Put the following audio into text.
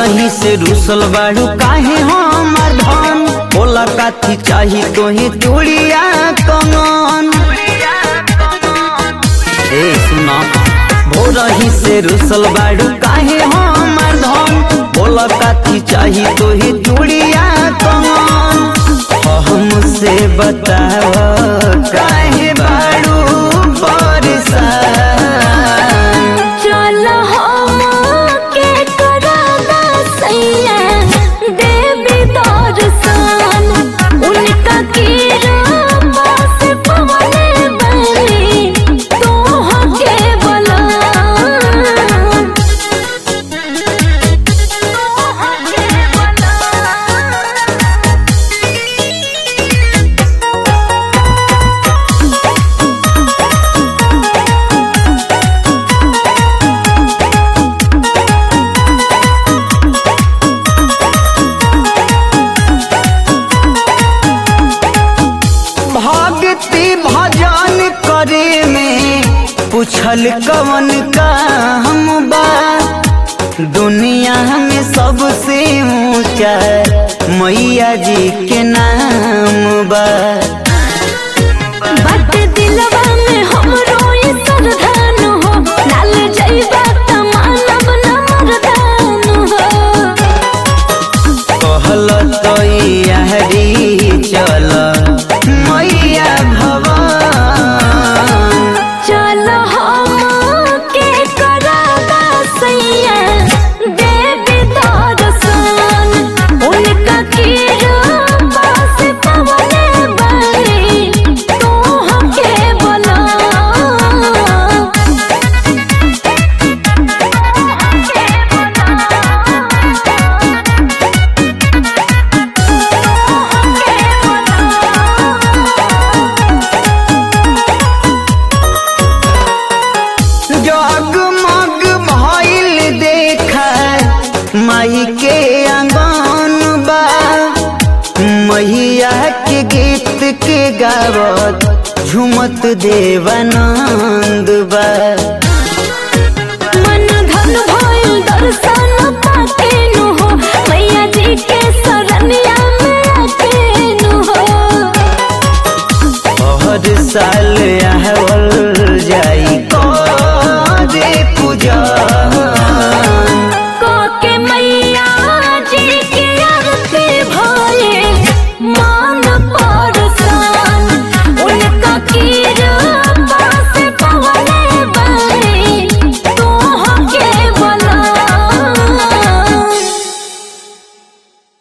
भोरही से रुसल बाड़ू काहे हमर धन बोला काथी चाही तोहे चूड़िया कमन ए सुना भोरही से रुसल बाड़ू काहे हमर धन बोला काथी चाही तोहे चूड़िया कमन हमसे बताव काहे बाड़ू परेशान चल हम के कराना सैया देवी दर्शन उनका कीरा से पवने बनी तोह के बला तोह के बला भक्ति भजन करे में पूछल कवन काम बा दुनिया में सबसे ऊंचा मैया जी के नाम बा बट दिलवा में हमरो ये सरधान हो डाल जइबा त मानव न मरदान हो कहल तो यारी चल मैया भवन चल हम के कराना सैया देवी दर्शन उनका कीरा से पवने बनी तोह के बला जगमग भइल देखा माई के आंगन बा मैया के गीत के गावत झुमत देवानंद बा मन धन भइल दर्शन पाके नु हो मैया जी के शरणिया में आके नु हो हर साल आवल